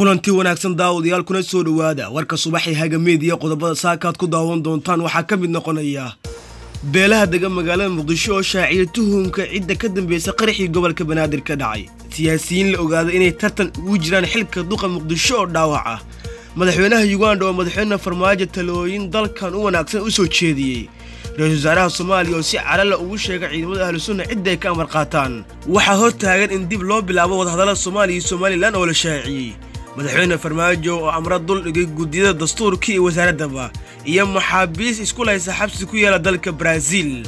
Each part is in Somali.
kulanti wanaagsan daawadayaal kuna soo dhowaada warka subaxii hagameediya qodobada saakaad ku daawan doontaan waxaa ka mid noqonaya beelaha dega magaalada muqdisho oo shaaciyay tuhumka cidda ka dambeysa qaraxii gobolka banaadir ka dhacay siyaasiyiin la ogaaday inay tartan ugu jiraan xilka duqa muqdisho oo dhaawac ah madaxweynaha yuganda oo madaxweyne farmaajo talooyin dalkan u wanaagsan u soo jeediyey ra-iisul wasaaraha soomaaliya oo si calala ugu sheega ciidamada ahlu sunna cidda ay ka amar qaataan waxaa hor taagan in dib loo bilaabo wadahadallada soomaaliya iyo somalilan oo la shaaciyey madaxweyne farmaajo oo amra dul dhigay guddiyada dastuurka iyo wasaaraddaba iyo maxaabiis isku laysa xabsi ku yaala dalka baraaziil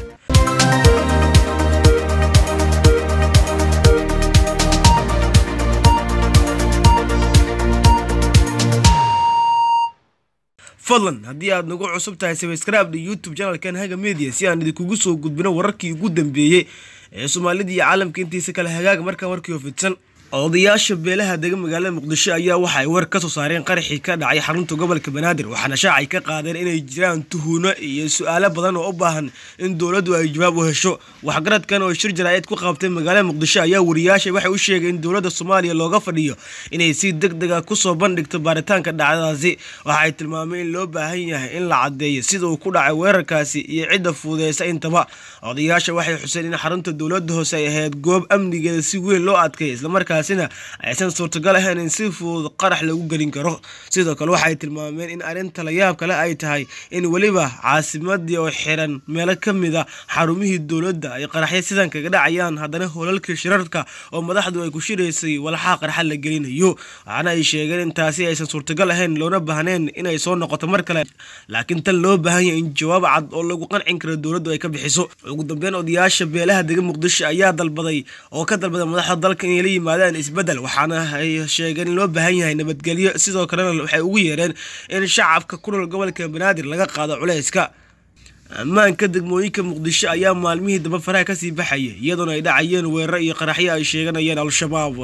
fadlan haddii aad nagu cusub tahay sabskribda youtube janalkan haga media si aan idinkugu soo gudbino wararkii ugu dambeeyey ee soomaalida iyo caalamka intiisa kale hagaag markaa warkii oo fidsan odayaasha beelaha dega magaalada muqdisho ayaa waxa ay war ka soo saareen qaraxii ka dhacay xarunta gobolka banaadir waxaana shaacay ka qaadeen inay jiraan tuhuno iyo su-aalo badan oo u baahan in dowladdu ay jawaab u hesho waxgaradkan oo shir jaraa'id ku qaabtay magaalada muqdisho ayaa wariyaasha waxay u sheegay in dowladda soomaaliya looga fadhiyo inay si deg dega kusoo bandhigto baaritaanka dhacdadaasi waxa ay tilmaameen in loo baahan yahay in la caddeeyo sida uu ku dhacay weerarkaasi iyo cidda fuudeysa intaba odayaasha waxay xuseen in xarunta dowladda hoose ay ahayd goob amnigeeda si weyn loo adkay islamarkaa aysan suurtagal ahayn in si fudud qarax lagu gelin karo sidoo kale waxay tilmaameen in arrinta la yaab kale ay tahay in weliba caasimadii oo xiran meelo ka mid a xarumihii dowladda ay qaraxya sidan kaga dhacayaan haddana holalkii shirarka oo madaxdu ay ku shiraysay walxaa qarxa la gelinayo waxaana ay sheegeen in taasi aysan suurtagal ahayn loona baahneen inay soo noqoto mar kale laakiin tan loo baahan yahay in jawaab cad oo lagu qancin karo dowladdu ay ka bixiso ugu dambeyn odayaasha beelaha dega muqdisho ayaa dalbaday oo ka dalbaday madaxda dalka inay la yimaadaan isbedel waxaana ay sheegeen in loo baahan yahay nabadgelyo sidoo kalena waxay ugu yeereen in shacabka ku nool gobolka banaadir laga qaado culayska ammaanka degmooyinka muqdisho ayaa maalmihii damba faraha kasii baxaya iyadoona ay dhacayeen weeraro iyo qaraxyo ay sheeganayeen al-shabaab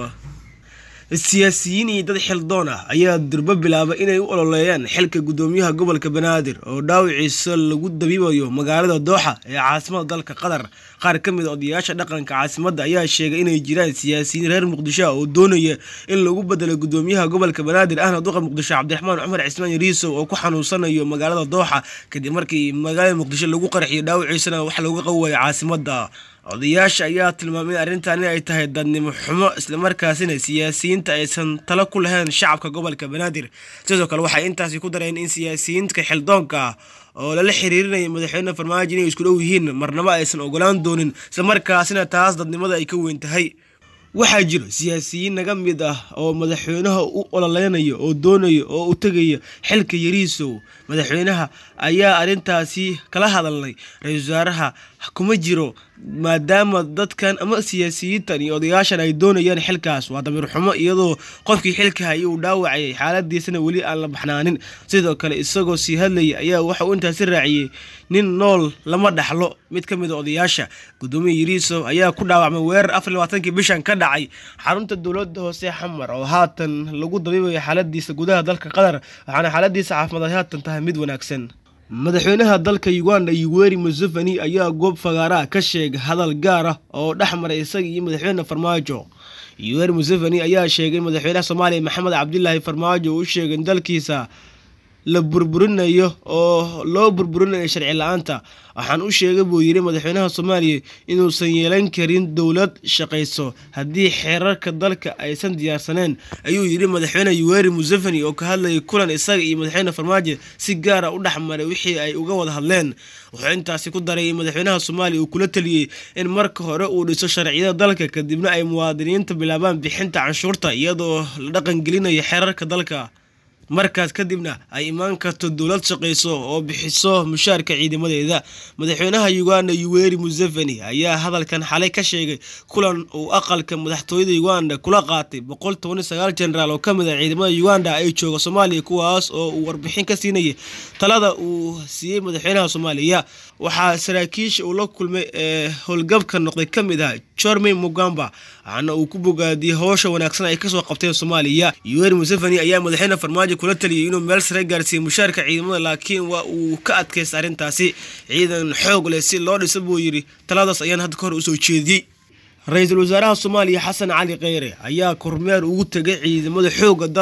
siyaasiyiin iyo dad xildoon ah ayaa durbo bilaabay inay u ololeeyaan xilka guddoomiyaha gobolka banaadir oo dhaawiciisa lagu dabiibayo magaalada dooxa ee caasimada dalka qatar qaar ka mid a odayaasha dhaqanka caasimadda ayaa sheegay inay jiraan siyaasiyiin reer muqdisho ah oo doonaya in lagu bedelo guddoomiyaha gobolka banaadir ahna duqa muqdisho cabdiraxmaan cumar cismaan yariisow oo ku xanuunsanayo magaalada dooxa kadib markii magaalada muqdisho lagu qarxiyo dhaawiciisana wax looga qawayo caasimadda odayaasha ayaa tilmaamay in arrintan in ay tahay dadnimo xumo islamarkaasina siyaasiyiinta aysan talo ku lahayn shacabka gobolka banaadir sidoo kale waxay intaasi ku dareen in siyaasiyiinta xildoonka ah oo lala xiriirinaya madaxweyne farmaajo inay isku dhow yihiin marnabo aysan ogolaan doonin islamarkaasina taas dadnimada ay ka weyn tahay waxaa jiro siyaasiyiin naga mid ah oo madaxweynaha u ololeynayo oo doonayo oo u tegaya xilka yariisow madaxweynaha ayaa arrintaasi kala hadalnay ra-iisul wasaaraha kuma jiro maadaama dadkan ama siyaasiyiintan iyo odayaashan ay doonayaan xilkaas waa damiir xumo iyadoo qofkii xilka hayay uu dhaawacayay xaaladiisana weli aan la baxnaanin sidoo kale isagoo sii hadlayay ayaa waxa uu intaasi raaciyey nin nool lama dhaxlo mid ka mid a odayaasha guddoomiya yariisow ayaa ku dhaawacmay weerar afar labaatankii bishan ka dhacay xarunta dowladda hoose xamar oo haatan lagu dabiibayo xaaladiisa gudaha dalka qatar waxaana xaaladiisa caafimaad ay haatan tahay mid wanaagsan madaxweynaha dalka uganda yuweri museveni ayaa goob fagaaraha ka sheegay hadal gaar ah oo dhex maray isaga iyo madaxweyne farmaajo yuweri museveni ayaa sheegay madaxweynaha soomaaliya maxamed cabdilaahi farmaajo uu u sheegay in dalkiisa la burburinayo oo loo burburinayo sharci la-aanta waxaan u sheegay buu yidhi madaxweynaha soomaaliya inuusan yeelan karin dowlad shaqayso haddii xeerarka dalka aysan diyaarsaneen ayuu yidhi madaxweyne yuweri museveni oo ka hadlayay kulan isaga iyo madaxweyne farmaajo si gaara u dhex maray wixii ay uga wada hadleen wuxuu intaasi ku daray in madaxweynaha soomaaliya uu kula taliyey in marka hore uu dhiso sharciyada dalka kadibna ay muwaadiniinta bilaabaan bixinta canshuurta iyadoo la dhaqangelinayo xeerarka dalka markaas kadibna ay imaan karto dowlad shaqayso oo bixiso mushaarka ciidamadeeda madaxweynaha uganda yuweri museveni ayaa hadalkan xalay ka sheegay kulan uu aqalka madaxtooyada uganda kula qaatay boqol tobani sagaal jenaraal oo kamid ah ciidamada uganda ay jooga soomaaliya kuwaas oo uu warbixin ka siinayay talada uu siiyey madaxweynaha soomaaliya waxaa saraakiisha uu la kulmay ee howlgabka noqday ka mid ah jormey mugamba waxaana uu ku bogaadiyey howsha wanaagsan ay kasoo qabteen soomaaliya yuweri museveni ayaa madaxweyne farmaajo kula taliyay inuu meel sare gaarsiiyey mushaarka ciidamada laakiin waa uu ka adkaysta arrintaasi ciidan xoog leh si loo dhisa buu yidhi taladaas ayaan hadda ka hor usoo jeediyey ra-iisul wasaaraha soomaaliya xasan cali kheyre ayaa kormeer ugu tegay ciidamada xoogga dalka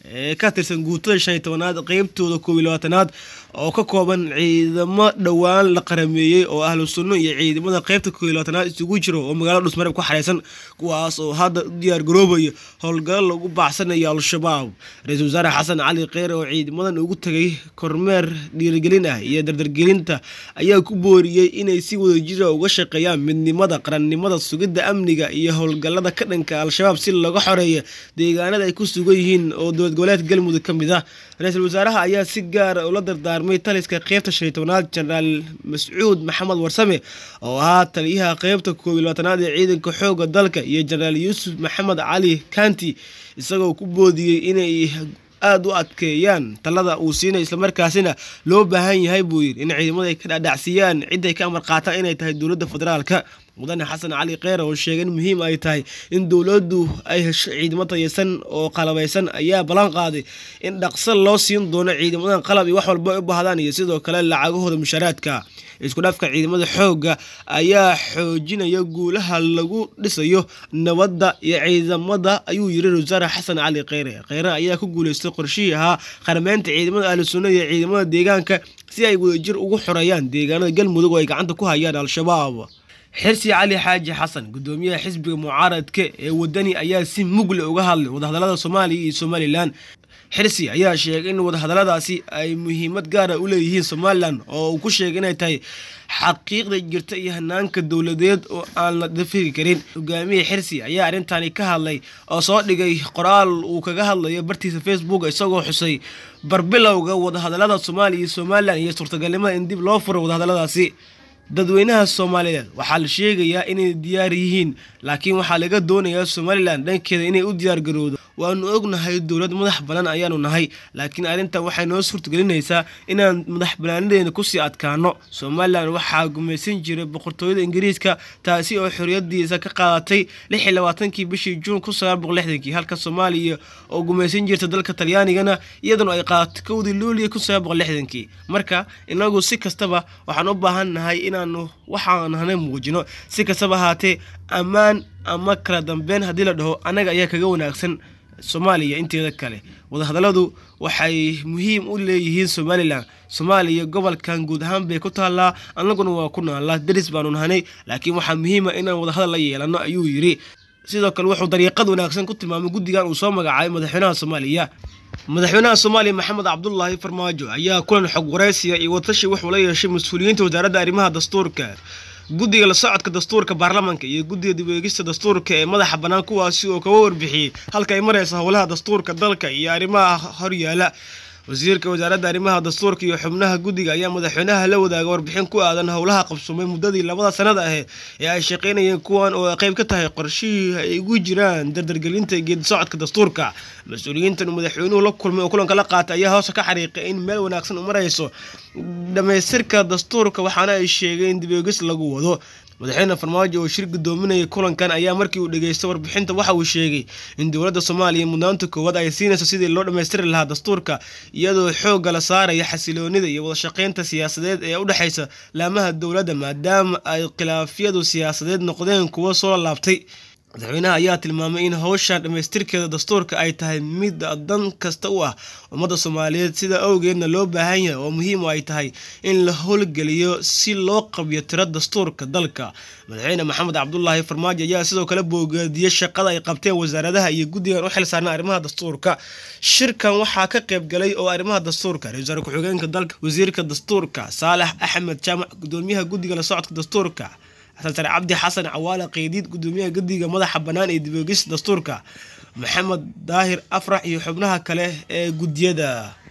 ee ka tirsan guutada shan iyo tobanaad qeybtooda koob iyo labaatanaad oo ka kooban ciidamo dhowaan la qarameeyey oo ahlu sunno iyo ciidamada qeybta koob iyo labaatanaad isugu jiro oo magaalada dhusmareb ku xareysan kuwaas oo hadda u diyaar garoobaya howlgallo lagu baacsanayo al-shabaab ra-iisul wasaare xasan cali kheyre oo ciidamadan ugu tegay kormeer dhiirigelin ah iyo dardargelinta ayaa ku booriyey inay si wadajira uga shaqeeyaan midnimada qarannimada sugidda amniga iyo howlgallada ka dhanka al-shabaab si laga xoreeyo deegaanada ay ku sugan yihiin oo dowlad goboleedka galmudug ka mid ah ra-iisul wasaaraha ayaa si gaara ula dardaarmay taliska qeybta shan iyo tobanaad jenaraal mascuud maxamed warsame oo ahaa taliyaha qeybta koob iyo labaatanaad ee ciidanka xoogga dalka iyo jenaraal yuusuf maxamed cali kanti isagoo ku boodiyey inay aada u adkeeyaan talada uu siinay islamarkaasina loo baahan yahay buu yidhi in ciidamada ay ka dhaadhacsiiyaan cidday ka amar qaataan inay tahay dowladda federaalka mudane xasan cali kheyre oo sheegay in muhiim ay tahay in dowladdu ay hesho ciidamo tayeysan oo qalabaysan ayaa ballan qaaday in dhaqso loo siin doono ciidamadan qalab iyo wax walba ay u baahdaan iyo sidoo kale lacagahooda mushaaraadka isku dhafka ciidamada xoogga ayaa xoojinaya guulaha lagu dhisayo nabadda iyo ciidamada ayuu yiri wasaare xasan cali kheyre kheyre ayaa ku guuleystay qorshihii ahaa qarameynta ciidamada ahlu sunna iyo ciidamada deegaanka si ay wadajir ugu xoreeyaan deegaanada galmudug oo ay gacanta ku hayaan al-shabaab xirsi cali xaaji xasan gudoomiyaha xisbiga mucaaradka ee wadani ayaa si mugle uga hadlay wadahadalada soomaaliya iyo somalilan xirsi ayaa sheegay in wadahadaladaasi ay muhiimad gaara u leeyihiin somalilan oo uu ku sheegay inay tahay xaqiiqda jirta iyo hanaanka dowladeed oo aan la dafiri karin hogaamiye xirsi ayaa arrintani ka hadlay oo soo dhigay qoraal uu kaga hadlayo bartiisa facebook isagoo xusay barbilowga wadahadalada soomaaliya iyo somalilan iyo suurtagalnimada in dib loo furo wadahadaladaasi dadweynaha soomaaliyeed waxaa la sheegayaa inay diyaar yihiin laakiin waxaa laga doonayaa somalilan dhankeeda inay u diyaar garowdo waanu ognahay dowlad madax bannaan ayaanu nahay laakiin arrintan waxay noo suurtagelinaysaa inaan madax bannaanadeena kusii adkaano somalilan waxaa gumaysan jiray boqortooyada ingiriiska taasi oo xorriyadiisa ka qaadatay lix iyo labaatankii bishii juun kun sagaal boqol lixdankii halka soomaaliya oo gumaysan jirta dalka talyaanigana iyaduna ay qaadatay kowdii luuliya kun sagaal boqol lixdankii marka inagu si kastaba waxaan u baahan nahay inaanu waxaan hana muujino si kastaba ahaatee ammaan ama kala dambeyn haddii la dhaho annaga ayaa kaga wanaagsan soomaaliya inteeda kale wadahadalladu waxay muhiim u leeyihiin somalilan soomaaliya gobolkan guud ahaan bay ku taallaa annaguna waa ku naallaa daris baanu nahanay laakiin waxaa muhiima inaan wadahadal la yeelano ayuu yidhi sidoo kale wuxuu dariiqad wanaagsan ku tilmaamay guddigan uu soo magacaabay madaxweynaha soomaaliya madaxweynaha soomaaliya maxamed cabdulaahi farmaajo ayaa kulan xog waraysiya iyo watashi wuxuu la yeeshay mas-uuliyiinta wasaaradda arrimaha dastuurka guddiga la socodka dastuurka baarlamanka iyo guddiga dibweegista dastuurka ee madaxa bannaan kuwaasi oo kaga warbixiyey halka ay maraysa howlaha dastuurka dalka iyo arrimaha horyaala wasiirka wasaaradda arrimaha dastuurka iyo xubnaha guddiga ayaa madaxweynaha la wadaaga warbixin ku aadan howlaha qabsoomay muddadii labada sanada ahe ee ay shaqaynayeen kuwan oo ay qayb ka tahay qorshihii ay ugu jiraan dardargelinta geedi socodka dastuurka mas-uuliyiintan madaxweynuhu la kulmay oo kulanka la qaatay ayaa hoosta ka xariiqay in meel wanaagsan u marayso dhamaystirka dastuurka waxaana ay sheegay in dibeegis lagu wado madaxweyne farmaajo oo shir gudoominayay kulankan ayaa markii uu dhageystay warbixinta waxa uu sheegay in dowladda soomaaliya mudnaanta koowaad ay siinayso sidii loo dhammaystiri lahaa dastuurka iyadoo xoogga la saaraya xasiloonida iyo wadashaqeynta siyaasadeed ee u dhexaysa laamaha dowladda maadaama ay khilaafyadu siyaasadeed noqdeen kuwo soo laabtay madaxweynaha ayaa tilmaamay in howshan dhammaystirkeeda dastuurka ay tahay mid dan kasta u ah ummadda soomaaliyeed sida awgeedna loo baahan yahay oo muhiim ay tahay in la howlgeliyo si loo qabyo tiro dastuurka dalka madaxweyne maxamed cabdulaahi farmaajo ayaa sidoo kale boogaadiyey shaqada ay qabteen wasaaradaha iyo guddigan u xil saarna arrimaha dastuurka shirkan waxaa ka qayb galay oo arrimaha dastuurka ra-isul wasaare ku-xigeenka dalka wasiirka dastuurka saalax axmed jaamac gudoomiyaha guddiga la socodka dastuurka xasan cabdi xasan cawaale qeydiid gudoomiyaha guddiga madaxa bannaan ee diboogis dastuurka maxamed daahir afrax iyo xubnaha kale ee guddiyada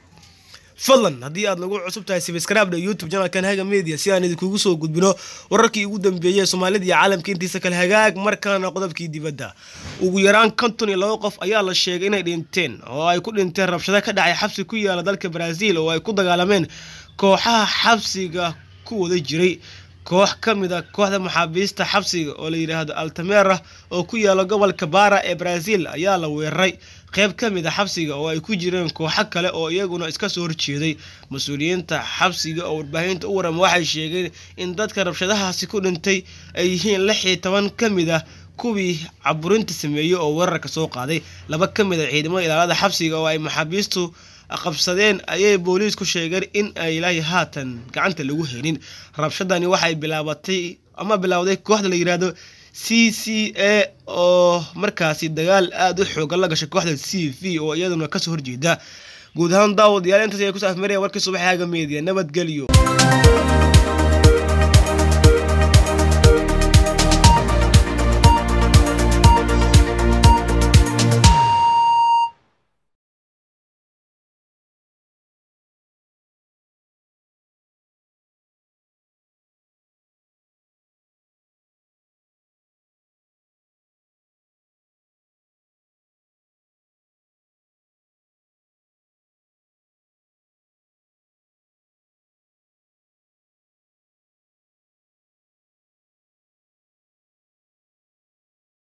fadlan haddii aad nagu cusub tahay sibskrabda youtube janalkan haga media si aan idinkugu soo gudbino wararkii ugu dambeeyey soomaalida iyo caalamka intiisa kale hagaag markaana qodobkii dibadda ugu yaraan konton iyo laba qof ayaa la sheegay inay dhinteen oo ay ku dhinteen rabshado ka dhacay xabsi ku yaala dalka brazil oo ay ku dagaalameen kooxaha xabsiga ku wada jiray koox ka mid a kooxda maxaabiista xabsiga oo la yidhaahdo altamera oo ku yaala gobolka bara ee brazil ayaa la weeraray qeyb ka mid a xabsiga oo ay ku jireen kooxo kale oo iyaguna iska soo horjeeday mas-uuliyiinta xabsiga oo warbaahinta u warama waxay sheegeen in dadka rabshadahaasi ku dhintay ay yihiin lix iyo toban ka mid ah kuwii caburinta sameeyey oo weerarka soo qaaday laba ka mid a ciidamada ilaalada xabsiga oo ay maxaabiistu qabsadeen ayay booliisku sheegeen in ay ilaahi haatan gacanta lagu helin rabshadani waxay bilaabatay ama bilaawday kooxda la yidhaahdo c c a oo markaasi dagaal aada u xoogan la gashay kooxda c v oo iyaduna kasoo horjeeda guud ahaan daawadayaal intaas ay ku saafmaraya warkii subaxaaga meediya nabadgelyo